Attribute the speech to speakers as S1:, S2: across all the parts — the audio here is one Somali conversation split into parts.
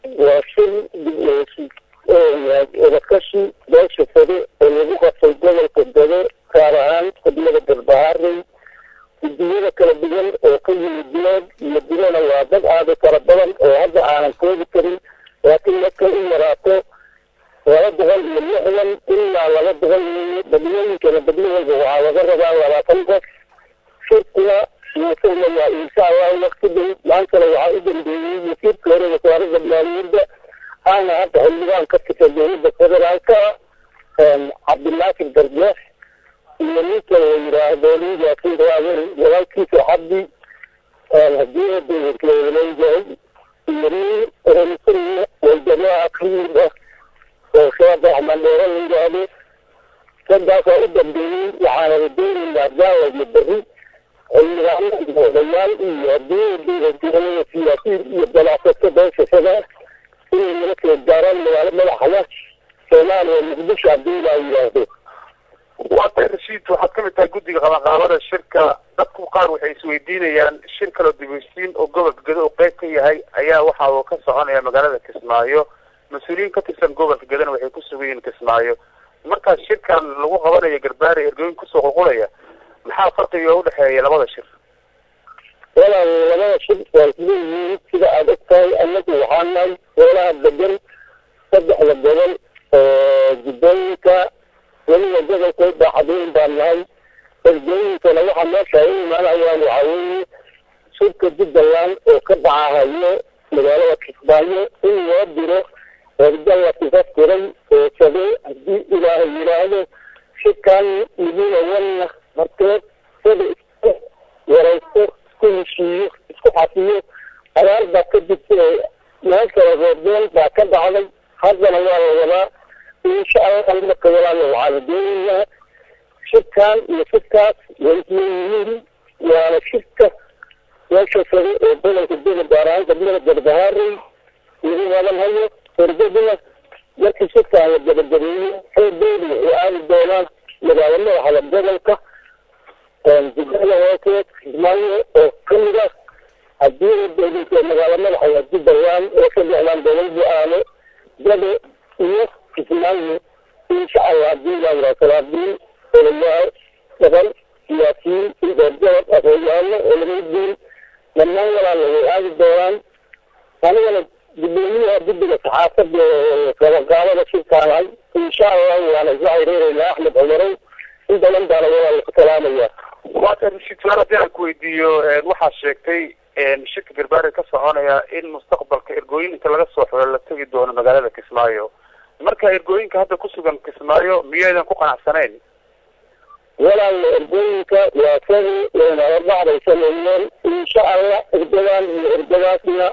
S1: waa shir wadakashi beesha sare oo lagu qabtay gobolka dade gaar ahaan xubnada garbaharey gudiyada kala duwan oo ka yimid dilood iyo dilona waa dad aada fara badan oo hadda aanan koobi karin laakiin markay u yaraato laba boqol iyo lixdan ilaa laba boqol iyo badiyooyinkana badyo walba waxaa laga rabaa labaatan qof shirkuna wuusuulayaa insha allahu wakti dhow maantana waxaa u dambeeyey wasiirka hore wasaaradda maaliyadda aana hadda xildhibaan ka tirta dowladda federaalka cabdinaasir darjeex iyo ninka la yidhaahdo nin yaasin raawer walaalkiisa xabdi hadii dowladleeyahay iyo nin ramsuriya waljamaa kamid ah oo sheekh axmed dheere la yidhaahdo sadaasaa u dambeeyey waxaana doonaynaa gaawa iyo berri xildhibaano iyo odayaal iyo hadii dowladgobolada siyaasiyiin iyo ganacsato beeshasada inay nala soo gaaraan magaalo madaxda soomaaliya muqdisho haddii laa yidhaahdo
S2: waatay rashiid waxaad kamid tahay guddiga qabanqaabada shirka dadku qaar waxay isweydiinayaan shir kaloo dibeysiin oo gobolka gado uu qeyb ka yahay ayaa waxa uu ka soconaya magaalada kismaayo mas-uuliyiin ka tirsan gobolka gadana waxay ku sugan yihiin kismaayo markaas shirkan lagu qabanayo garbaare ergooyin kusoo qulqulaya maxaa farqiga udhexeeya labada shir
S1: walaal labada shir waa isleeyihiin sida aada og tahay anagu waxaa nahay meelaha degan saddexda gobol oo jubbooyinka weliba gobolka baaxadooyin baan nahay ergooyinkana waxaa meesha u imaanayaan waxaa weeye shirka jubbaland oo ka dhacahayo magaalada kismaayo in loo diro erga la tifastiray oo sade haddii ilaahay yidhaahdo shirkan midina wanna marteed sada isku waraysto isku heshiiyo isku xafiyo abaar baa ka jirta meel kale reerdeel baa ka dhacday haddana waa la wadaa insha allah marka walaala waxaana doonaynaa shirkan iyo shirkaas way isleeyihiin waana shirka meesha sare oo gobolka dega gaar ahaan gabdhada garbahaarey lagu wadan hayo ergaduna markii shirkaan la gabagabeeyo xoogeedu waxay aadi doonaan magaalo madaxda gobolka jubbada hooseed kismaayo oo kamid ah haddii la doolinta magaalo madaxda jubbaland oo saddexdan gobol bu-aano gado iyo kismaayo insha allah haddii laa salaabiin odayaal daban siyaasiyiin indhoorgabad afooyaano oo laga diin dhammaan walaala way aadi doonaan anigana gudoomiyaha guddiga saxaafada qabaqaabada shirkaanahay insha allah waana isla xiriireynaa axmed cumarow in badan baana walaala ku salaamaya
S2: waata rashiid suaal haddii aan ku weydiiyo waxaad sheegtay shirka garbaare ka soconaya in mustaqbalka ergooyinka laga soo xiro la tegi doono magaalada kismaayo marka ergooyinka hadda kusugan kismaayo miyaydan ku qanacsanayn
S1: walaal ergooyinka waa sadi wayna hordhacday sameeyeen insha allah ergadan iyo ergadaasna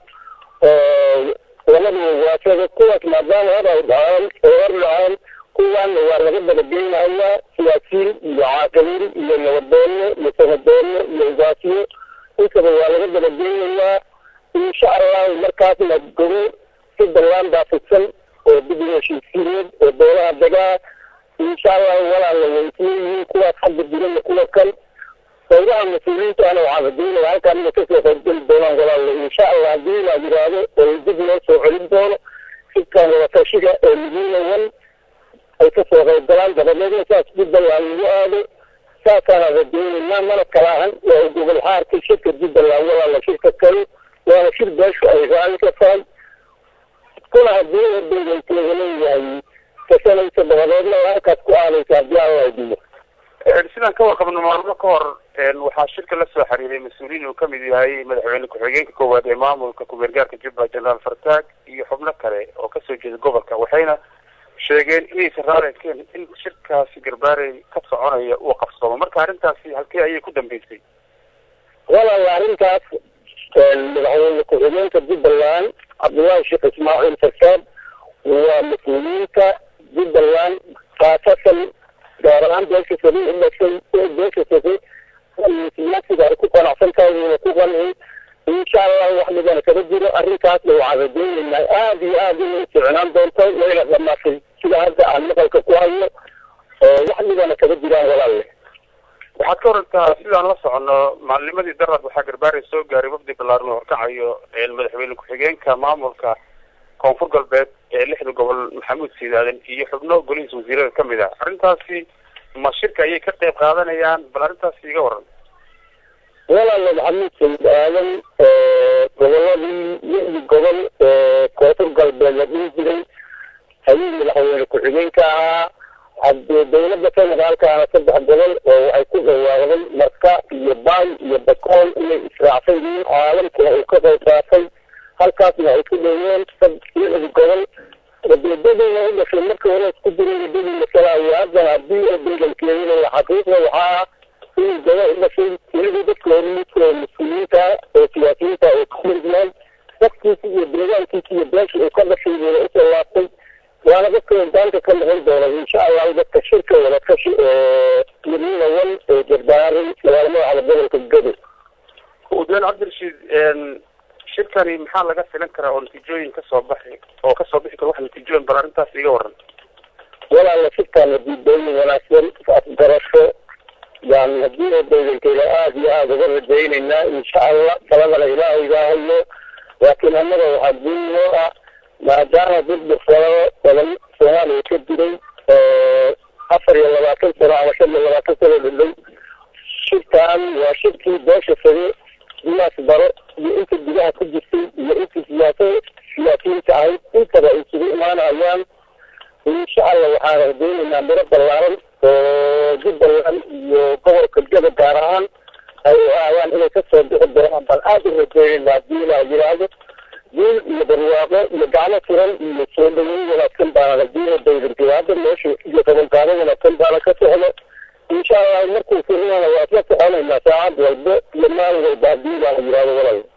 S1: labadu waa sada kuwaas maadaama hor ay dhaceen oo hor dhaceen kuwaana waa laga dabageynayaa siyaasiyiin iyo caaqiliin iyo nabadoono iyo sanadoono iyo ugaasiyo intaba waa laga dabageynayaa insha allahu markaasna gobo si ballaan baa fidsan oo dib u heshiisiineed oo beelaha degaa insha allahu walaala way isleeyihiin kuwaas xagga jirana kuwa kan qaybaha mas-uuliyiintaana waxaan rajeynaya halkaan inay kasoo qaybgeli doonaan walaala insha allah haddii la yiraahdo oo dib loo soo celin doono shirkan wadatashiga oo midina wan ay kasoo qaybgalaan dabadeedna saas jubbaland lagu aado saasaana rajeynaynaa mana kala ahan waa gobol xaarka shirka jubbaland walaala shirka kale waana shir beeshu ay raali ka tahay kuna haddii ordayga ay kalaga leeyahay kasanaysa dabadeedna halkaas ku aanaysa haddii alla idiyo
S2: sidaan ka warqabno maalmo ka hor waxaa shirka la soo xiriiray mas-uuliyiin uu kamid yahay madaxweyne ku-xigeenka koowaad ee maamulka ku-meergaarka jubbaland generaal fartaag iyo xubno kale oo kasoo jeeda gobolka waxayna sheegeen inaysan raarikeen in shirkaasi garbaarey ka soconaya uu qabsoomo marka arrintaasi halkee ayay ku dambeysay
S1: walaala arrintaas madaxweyne ku-xigeenka jubbaland cabdullaahi sheekh ismaaciil fartaag waa mas-uuliyiinta jubbaland khaasatan gaar ahaan beesha sari u dhashay beesha sari siyaasiga ay ku qanacsan tahay wayna ku qancin insha allah wax midana kama jiro arrintaasna waxaan rajeynaynaa aada iyo aada inay ficnaan doonto wayna dhamaatay sida hadda aan maqalka ku hayo wax midana kama jiraan walaalle
S2: waxaad ka warantaa sidaan la socono maalinimadii darad waxaa garbaare soo gaaray wafdi balaaran oo horkacayo madaxweyne ku-xigeenka maamulka koonfur galbeed ee lixda gobol maxamuud siidaaden iyo xubno golihiisa wasiirada kamid ah arrintaasi ma shirka ayay ka qeyb qaadanayaan bal arrintaasi iga waran
S1: walaala maxamuud sayid aadan goboladii lixdii gobol ee koonfur galbeed la dhihi jiray hayii madaxweyne ku-xigeenka ahaa haddee dawladda federaalkaana saddex gobol oo waxay ku dhawaaqday marka iyo baay iyo bakool inay israacsan yihiin caalamkuna uu ka qayb qaatay halkaasna ay ku dhaween lixdi gobol wadeedadooda u dhashay markii hore isku jiray wadadii masalaayo haddana haddii oo bedelkeedina xaqiiqda waxaa inay gaba u dhashay tiradii dadka hormuudka oo mas-uuliyiinta oo siyaasiyiinta oo ka mirgnaan dadkiisi iyo deegaankiisi iyo beeshii uu ka dhashay buuna usoo laabtay waana dadka hogaanka ka noqon doona insha allahu dadka shirka wada kashi oo midnida wan ee jarbaaray magaalada cala gobolka gado
S2: udeen cabdirashiid shirkani maxaa laga filan karaa oo natiijooyin kasoo baxi oo kasoo bixi karo wax natiijooyin bal arrintaas iga waran
S1: walaala shirkaan natiijooyin wanaagsan afgarasho yani haddii oo dawlankeyda aada iyo aada uga rajaynaynaa insha allah taladana ilaahaygaa hayo laakiin annaga waxaa diin loo ah maadaama dad falado badan soomaaliya ka diray afar iyo labaatan sano ama shan iyo labaatan sano dhadhow shirkan waa shirkii beesha sare diyaas baro iyo inta gudaha ku jirtay iyo inta siyaasa siyaasiyiinta ahayd intaba ay isugu imaanayaan insha allah waxaan rajaynaynaa miro ballaaran oo jubbaland iyo gobolka gada gaar ahaan ay u aadaan inay kasoo bixi doonaan bal aada u rajaynayna haddii ilaa yiraahdo diin iyo barwaaqo iyo gacmo furan iyo soo dhaweyn wanaagsan baana hadii dawladkeeda hadda meesha iyo qabanqaado wanaagsan baana ka socdo insha allah markuu furnana waa isla soconaynaa saacad walbo iyo maalin walba haddii ilaa la yiraahdo walal